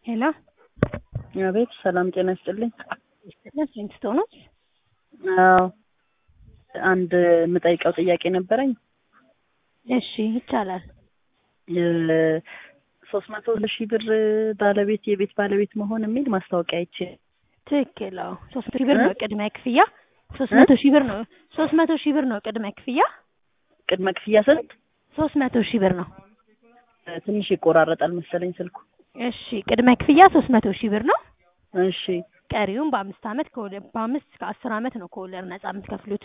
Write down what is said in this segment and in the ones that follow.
ሄሎ አቤት ሰላም ጤና ይስጥልኝ። ይስጥልን ስንት ነው? አዎ አንድ የምጠይቀው ጥያቄ ነበረኝ። እሺ ይቻላል። ሶስት መቶ ሺህ ብር ባለቤት የቤት ባለቤት መሆን የሚል ማስታወቂያ አይቼ ትክክል። አዎ ሶስት መቶ ሺህ ብር ነው ቅድመ ክፍያ። ሶስት መቶ ሺህ ብር ነው ሶስት መቶ ሺህ ብር ነው ቅድመ ክፍያ። ቅድመ ክፍያ ስንት? ሶስት መቶ ሺህ ብር ነው። ትንሽ ይቆራረጣል መሰለኝ ስልኩ። እሺ ቅድመ ክፍያ ሶስት መቶ ሺህ ብር ነው። እሺ ቀሪውን በአምስት አመት ከወለድ በአምስት እስከ አስር አመት ነው ከወለድ ነጻ የምትከፍሉት።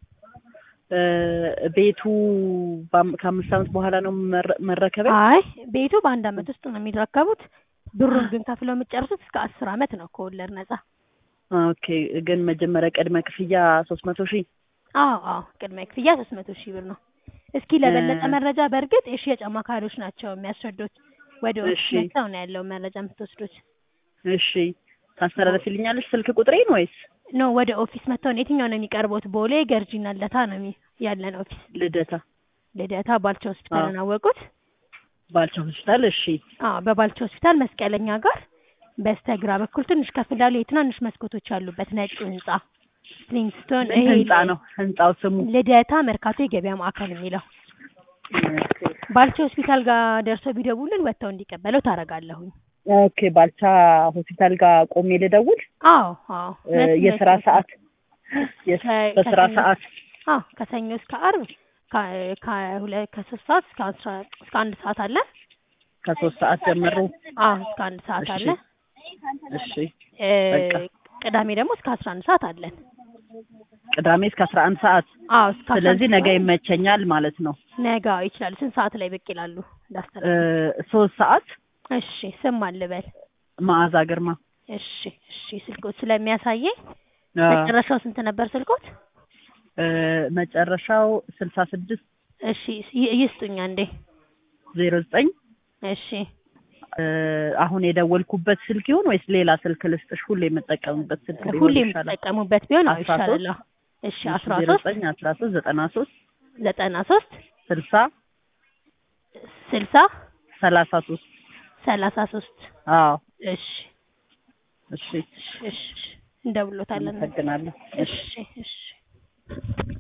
ቤቱ በአም- ከአምስት አመት በኋላ ነው መረ- መረከቢያ? አይ ቤቱ በአንድ አመት ውስጥ ነው የሚረከቡት። ብሩን ግን ከፍለው የምትጨርሱት እስከ አስር አመት ነው ከወለድ ነጻ። ኦኬ ግን መጀመሪያ ቅድመ ክፍያ ሶስት መቶ ሺህ አዎ አዎ ቅድመ ክፍያ ሶስት መቶ ሺህ ብር ነው። እስኪ ለበለጠ መረጃ በእርግጥ የሽያጭ አማካሪዎች ናቸው የሚያስረዱት። ወደ ኦፊስ እሺ። መጥተው ነው ያለውን መረጃ የምትወስዱት። እሺ ታስተላለፊልኛለሽ ስልክ ቁጥሬን ወይስ ኖ ወደ ኦፊስ መጥተው ነው የትኛው ነው የሚቀርቡት? ቦሌ ገርጂና ልደታ ነው የሚ- ያለን ኦፊስ። ልደታ ልደታ ባልቻ ሆስፒታልን አወቁት? ባልቻ ሆስፒታል? እሺ አዎ በባልቻ ሆስፒታል መስቀለኛ ጋር በስተግራ በኩል ትንሽ ከፍ እንዳሉ የትናንሽ መስኮቶች ያሉበት ነጭ ህንጻ ሊንግስቶን ምን ህንጻ ነው ህንጻው ስሙ? ልደታ መርካቶ የገበያ ማዕከል የሚለው ባልቻ ሆስፒታል ጋር ደርሰው ቢደውልን ወጥተው እንዲቀበለው ታረጋለሁኝ። ኦኬ ባልቻ ሆስፒታል ጋር ቆሜ ልደውል? አዎ አዎ እ የስራ ሰዓት የስ- ከ- በስራ ከሰኞ- ሰዓት አዎ ከሰኞ እስከ አርብ ከ- ከሁለት ከሶስት ሰዓት እስከ አስራ እስከ አንድ ሰዓት አለ። ከሶስት ሰዓት ጀምሮ አዎ እስከ አንድ ሰዓት እሺ። አለ። እሺ እ በቃ። ቅዳሜ ደግሞ እስከ አስራ አንድ ሰዓት አለን። ቅዳሜ እስከ አስራ አንድ ሰዓት አዎ እስከ አስራ ስለዚህ አንድ ነገ ሰዓት ይመቸኛል ማለት ነው። ነገ አዎ ይችላሉ። ስንት ሰዓት ላይ ብቅ ይላሉ? እ እንዳስተላልፍ ሶስት ሰዓት እሺ ስም አልበል መዓዛ ግርማ እሺ እሺ ስልኮት ስለሚያሳየኝ አ፣ መጨረሻው ስንት ነበር ስልኮት? እ መጨረሻው ስልሳ ስድስት እሺ ይ- ይስጡኝ አንዴ ዜሮ ዘጠኝ እሺ እ አሁን የደወልኩበት ስልክ ይሁን ወይስ ሌላ ስልክ ልስጥሽ? ሁሌ የምጠቀምበት ስልክ ሊሆን ሁሌ ይሻላል። የምትጠቀሙበት ቢሆን አዎ አስራ ሶስት ይሻላል። አዎ። እሺ አስራ ዜሮ ሶስት ዘጠኝ አስራ ሶስት ዘጠና ሶስት ዘጠና ሶስት ስልሳ ስልሳ ሰላሳ ሶስት ሰላሳ ሶስት አዎ እሺ እሺ እሺ እሺ እንደውሎታለን። አመሰግናለሁ። እሺ እሺ